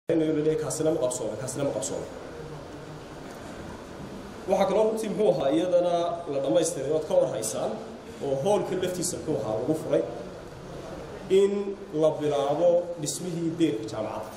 kaasina ma qabsoome kaasina ma qabsoome waxaa kaloo runtii muxuu ahaa iyadana la dhammaystiray ood ka war haysaan oo hoolka laftiisa muxuu ahaa lagu furay in la bilaabo dhismihii deerka jaamacadda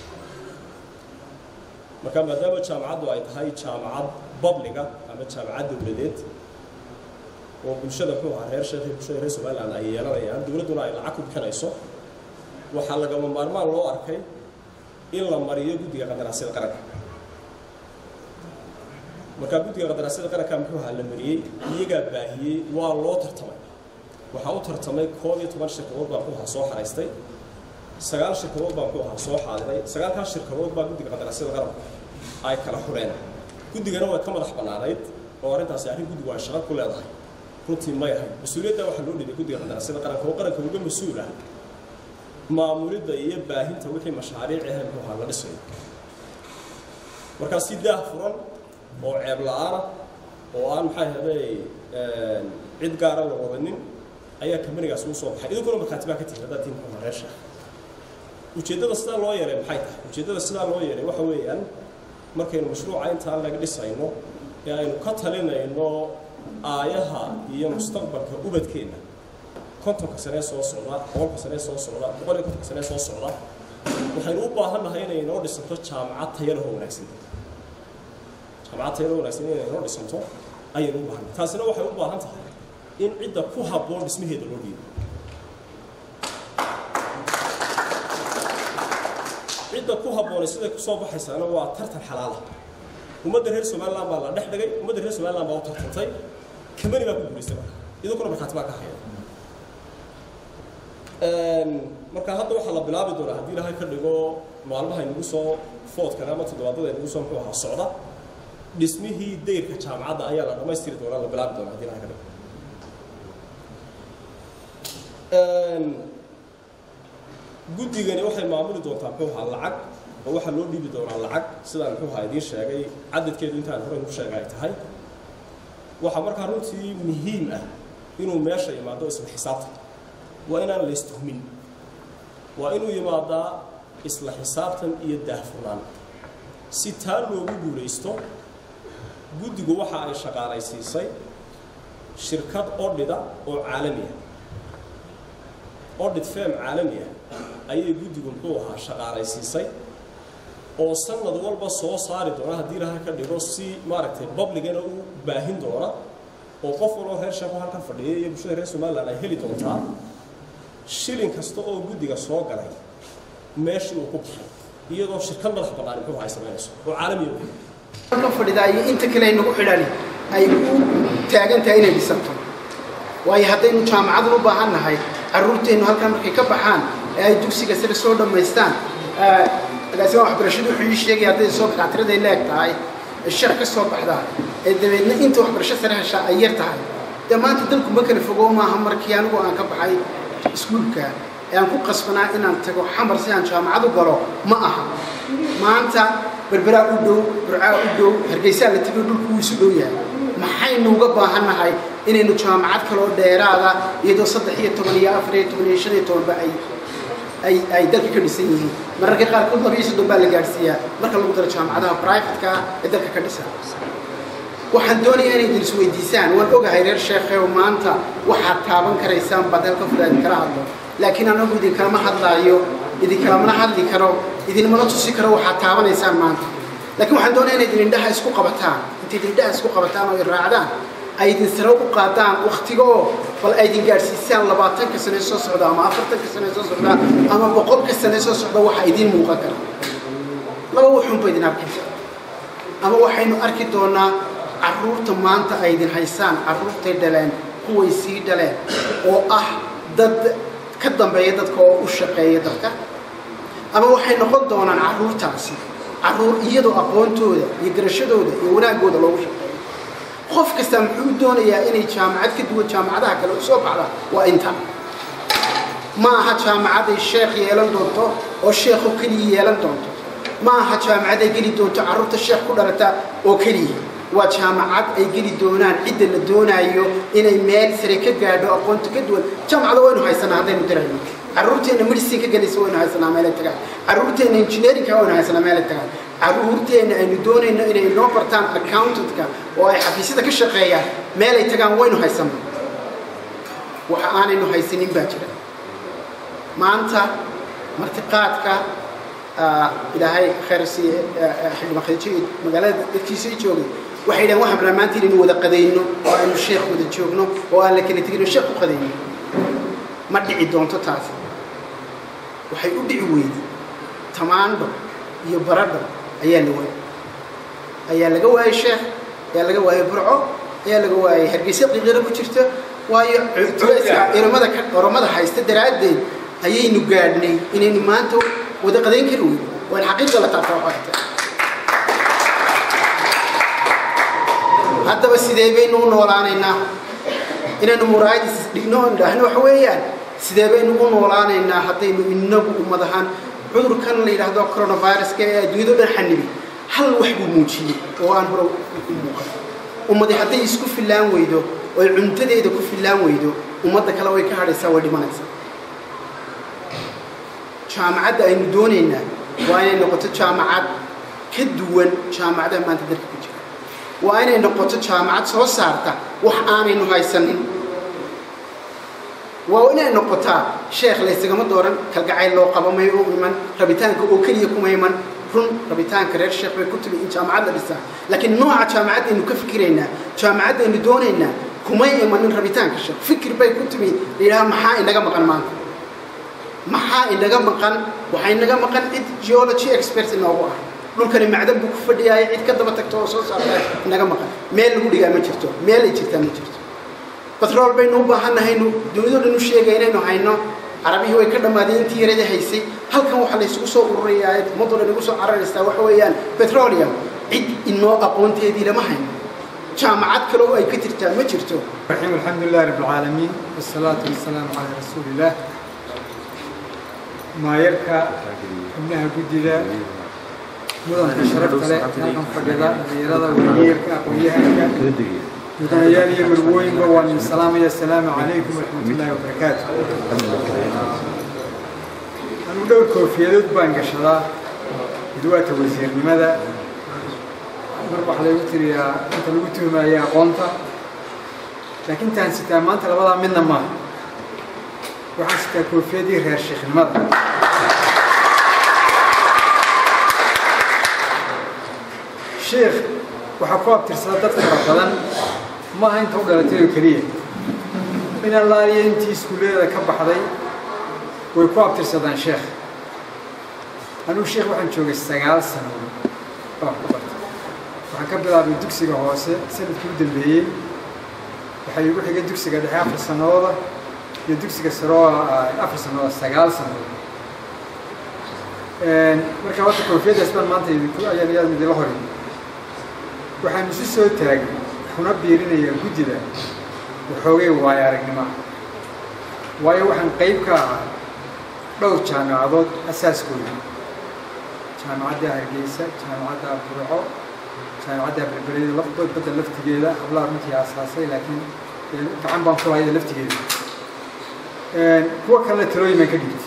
marka maadaama jaamacaddu ay tahay jaamacad babliga ama jaamacad dowladeed oo bulshada muxuu ahaa reer sheekh bulshada reer somaliland ay yeelanayaan dowladduna ay lacag ku bixinayso waxaa lagama maarmaan loo arkay in la mariyo guddiga qadaraasyada qaranka markaa guddiga qadaraasyada qaranka muxuu ahaa la mariyey iyagaa baahiyey waa loo tartamay waxaa u tartamay koob iyo toban shirkadood baa muxuu ahaa soo xaraystay sagaal shirkadood baa muxuu ahaa soo xaadiray sagaalkaas shirkadood baa guddiga qadaraasyada qaranka ay kala xureen guddigana way ka madax bannaanayd oo arrintaasi arrin guddigu ay shaqo ku leedahay runtii may ahayd mas-uuliyadda waxaa loo dhibay guddiga qadaraasyada qaranka oo qaranka uga mas-uul ah maamulidda iyo baahinta wixii mashaariic ahayd muxuu ahaa la dhisayo markaa si daah furan oo ceeb la-aana oo aan maxaa ahday cid gaara la wadanin ayaa kamanigaas uu soo baxay idinkuna markhaati baa ka tihin haddaad tihin muxuu reesha ujeeddada sidaa loo yeelay maxay tahay ujeeddada sidaa loo yeelay waxa weeyaan markaynu mashruuca intaan laga dhisayno ee aynu ka talinayno aayaha iyo mustaqbalka ubadkeenna kontonka sanee soo socda boqolka sanee soo socda boqol iyo kontonka sanee soo socda waxaynu u baahan nahay inay inoo dhisanto jaamacad tayalahoo wanaagsan jaamacad tayalahoo wanaagsan inay inoo dhisanto ayaynu u baahan taasina waxay u baahan tahay in cidda ku habboon dhismaheeda loo dhiibo cidda ku habboonay siday kusoo baxaysaana waa tartan xalaala ummadda reer somaliland baa la dhex dhigay ummadda reer somaliland baa u tartantay kamani baa ku guulaystay marka idinkuna markhaati baa ka haya marka hadda waxaa la bilaabi doonaa haddii ilaahay ka dhigo maalmaha inagu soo foodkan ama toddobaadada inagu soo muxuu ahaa socda dhismihii dayrka jaamacadda ayaa la dhammaystiri doonaa la bilaabi doonaa haddii ilahay ka dhigo guddigani waxay maamuli doontaa muxuu ahaa lacag oo waxaa loo dhiibi doonaa lacag sidaan muxuu ahaa idiin sheegay cadadkeedu intaan hore ku sheegay ay tahay waxaa markaa runtii muhiim ah inuu meesha imaado isla xisaabta waa inaan la istuhmin waa inuu yimaadaa isla xisaabtan iyo daahfurnaan si taa loogu guulaysto guddigu waxa ay shaqaalaysiisay shirkad odhida oo caalami ah odhid fem caalami ah ayay guddigu muxuu ahaa shaqaalaysiisay oo sanad walba soo saari doona haddii ilaha ka dhigo si maaragtay babligana u baahin doona oo qof waloo reer sheeko halkan fadhiya iyo bulshada reer somaliland ay heli doontaa shilin kasta oo guddiga soo galay meeshii uu ku baxay iyadoo shirkad madax bannaan muxuu ahay samaynayso oo caalamiya ka fadhidaa iyo inta kale ay nagu xidhani ay u taagan tahay inay dhisanto waayo haddaynu jaamacadun u baahan nahay carruurteennu halkan markay ka baxaan ee ay dugsiga sare soo dhammaystaan agaasimaa waxbarashadu wuxuu ii sheegaya hadday soo dakaatiraday leeg tahay ee shar ka soo baxdaa ee dabeedna inta waxbarasho sare heshaa ay yar tahay dee maanta dalku ma kala fogo maaha markii anigu aan ka baxay iskuulka ee aan ku qasbanaa inaan tago xamar si aan jaamacad u galo ma aha maanta berberaa u dhow burcaa u dhow hargeysaa la tago dhulku wuu isu dhow yahay maxaynu uga baahan nahay inaynu jaamacad kaloo dheeraada iyadoo saddex iyo toban iyo afar iyo toban iyo shan iyo tobanba ay ay ay dalka ka dhisan yihiin mararka qaarkood laba iyo soddon baa la gaadhsiiyaa marka lagu daro jaamacadaha brivatka ee dalka ka dhisan waxaan doonayaa inay idin isweydiisaan waan ogahay reer sheekhew maanta waxaad taaban karaysaan baad halka fudaa idinkala hadlo laakiin anagu idinkalama hadlaayo idinkalamana hadli karo idinmala tusi karo waxaad taabanaysaan maanta laakiin waxaan doonaya inay idin indhaha isku qabataan intay idin indhaha isku qabataan oo raacdaan ay idin sare u qaadaan waktiga oo bal ay idin gaadhsiisaan labaatanka sane soo socda ama afartanka sane soo socda ama boqolka sane soo socda waxa idiin muuqan kara laba wuxuunba idin arkaysa ama waxaynu arki doonaa carruurta maanta ay idin haysaan carruurtay dhaleen kuway sii dhaleen oo ah dad ka dambeeya dadka oo u shaqeeya dadka ama waxay noqon doonaan carruurtaasi carruur iyadoo aqoontooda iyo garashadooda iyo wanaaggooda loogu shaqeeyo qof kasta muxuu doonayaa inay jaamacad ka duwan jaamacadaha kale u soo baxda waa inta ma aha jaamacaday sheekh yeelan doonto oo sheekho keliya yeelan doonto ma aha jaamacaday geli doonto carruurta sheekh ku dhalata oo keliya waa jaamacad ay geli doonaan cidda la doonaayo inay meel sare ka gaadho aqoonta ka duwan jaamacada waynu haysanaa haddaynu dirayno carruurteenna medicinka gelaysa waynu haysanaa meelay tagaan carruurteenna engineerinka waynu haysanaa meelay tagaan carruurteenna aynu doonayno inay noo bartaan accountantka oo ay xafiisyada ka shaqeeyaan meelay tagaan waynu haysanaa waxa aanaynu haysanin baa jira maanta martiqaadka ilaahay khayr siiye xildhibaan khadiijo magaalada dadkiisa i joogay waxay dhahen waxaan rabnaa maanta inaynu wada qadayno oo aynu sheekh wada joogno oo aan la kala tegin oo sheekh u qadayno ma dhici doonto taas waxay u dhici weyday tamaandho iyo baradho ayaa la waayay ayaa laga waayay sheekh ayaa laga waayay burco ayaa laga waayay hargeysa qiiqiro ku jirta waayo oromada oromada haysta daraaddeed ayaynu gaadhnay inaynu maanta wada qadayn kari weyno waan xaqiiqa la taabtaa waxaa haddaba sidee baynu u noolaanaynaa inaynu muraayadis dhigno on idhaahno waxa weeyaan sidee baynu u noolaanaynaa haddaynu inagu ummad ahaan cudurkan la yidhaahdo coronaviruska ee adduunyado dhan xanibay hal wax buu muujiyey oo aan hore u muuqan ummadi hadday isku fillaan weydo oy cuntadeeda ku fillaan weydo ummadda kale way ka hadhaysaa way dhimanaysaa jaamacadda aynu doonaynaa waa inay noqoto jaamacad ka duwan jaamacadaha maanta dalka ku jira waa inay noqoto jaamacad soo saarta wax aanaynu haysanin waa inay noqotaa sheekh laysagama dooran kalgacayl loo qabo may u iman rabitaanka oo keliya kuma iman run rabitaanka reer sheekh bay ku timi in jaamacad la dhisaa laakiin nooca jaamacaddaynu ka fikiraynaa jaamacaddaynu doonaynaa kumay imanin rabitaanka sheekh fikir bay ku timi la yidhaha maxaa inaga maqan maanta maxaa inaga maqan waxaa inaga maqan cid geology expert inoogu ah dhulkani macdan buu ku fadhiyaaya cid ka daba tagto oo soo saarta inaga maqan meel lagu dhigaa ma jirto meel ay jirtaa ma jirto batrool baynu u baahannahaynu dunidoo dhan u sheegay inaynu hayno carabihii way ka dhammaadeen intii yaradii haysay halkan waxaa laysugu soo ururayaa ummadoo dhan igu soo cararaysaa waxa weeyaan petroleum cid inoo aqoonteedii lama hayno jaamacad kale oo ay ka jirtaa ma jirto الرحيم الحمد لله رب العالمين والصلاة والسلام على رسول الله ما يركى إنها قدلا مدن شرفت له كان فقدا غيرada waliyeerka aqoonyahanka mudanayaal iyo marwooyinba waan idin salaamaya asalaamu calaykum waraxmatullaahi wabarakaatu anu dhowr koofiyadood baan gashadaa midwaata wasiirnimada mar waxaa lagu tiriyaa inta lagu tuhmaya aqoonta laakiin intaan sitaa maanta labadaa midna maaha waxaan sitaa koofiyadii reer sheekhnimada sheekh waxaa ku abtirsada dad fara badan ma aha inta u dhalatay oo keliya in allaaliya intii iskuullada ka baxday way ku abtirsadaan sheekh anugu sheekh waxaan joogay sagaal sano baan ku bartay waxaan ka bilaabay dugsiga hoose sanadkii u dambeeyey waxaa iigu xigay dugsiga dhexe afar sanooda iyo dugsiga sare oo afar sanooda sagaal sanood marka horta koofiyaddaas baan maanta idinku ayaan iyaan idinla horin waxaan isu soo taagay kuna biirinayaa guddida waxoogay waayo aragnimo waayo waxaan qayb ka ahaa dhowr jaamacadood asaaskooda jaamacadda hargeysa jaamacadda burco jaamacadda berbereeda lafdood badda laftigeeda hablaha runtii aasaasay laakiin gacan baan ku hayada laftigeeda kuwa kalena talooyin baan ka dhigtay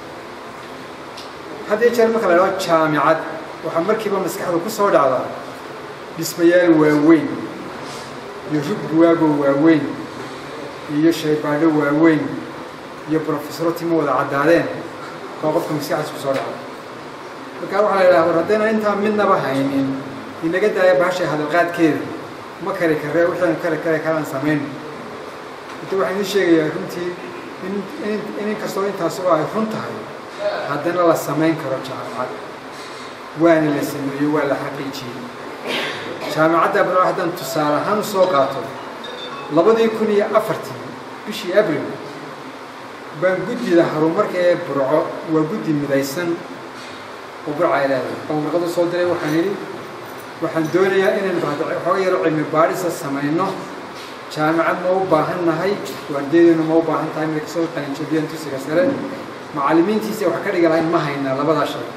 haddii jeer marka la idhaho jaamicad waxaa markiiba maskaxda ku soo dhacdaa dhismayaal waaweyn iyo rug buwaagoo waaweyn iyo shaybaadho waaweyn iyo brofesoro timo wada caddaadeen baa qofka maskaxdiis ku soo dhacda markaa waxaa la idhaha war haddayna intaa midnaba haynin inaga daaya bahasha hadalqaadkeeda ma kari karee wixaanu kari kare kalaan samayno inta waxaan idiin sheegayaa runtii in in inkastoo intaas oo ay run tahay haddana la samayn karo jaamacad waana la sameeyo waa la xaqiijiyey jaamacadda barco haddaan tusaale ahaan usoo qaato labadii kun iyo afartii bishii abril baan guddida horumarka ee burco waa guddi midaysan oo burca ay leedahay baan warqad u soo diray waxaan yidhi waxaan doonayaa inaynu waxooga yaro cilmi baadhisa samayno jaamacad ma u baahan nahay waardeedaynu ma u baahan tahay markay kasoo qalinjabiyeen tusiga sare macallimiintiisa wax ka dhigi lahayn ma haynaa labadaa shay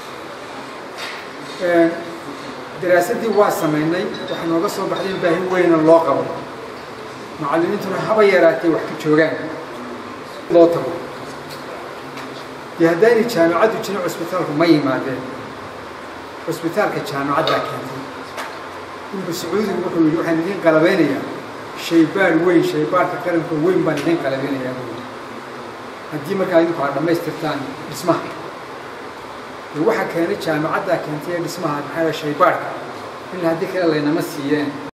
daraasaddii waa samaynay waxaa nooga soo baxday in baahi weyna loo qabo macallimiintuna haba yaraatay wax ka joogaan loo tago dee haddaynay jaamicaddu jirin cusbitaalku ma yimaadeen cusbitaalka jaamicaddaa keentay dhulka sacuudigu wuxuu yidhi waxaan idiin qalabeynayaa shaybaar weyn shaybaarka qaranka weyn baan idiin qalabeynayaa buu yidhi haddii markaa idinku aad dhammaystirtaan dhismaha dee waxaa keenay jaamicaddaa keentay ee dhismaha maxaa shaybaarka ilaa haddii kale laynama siiyeen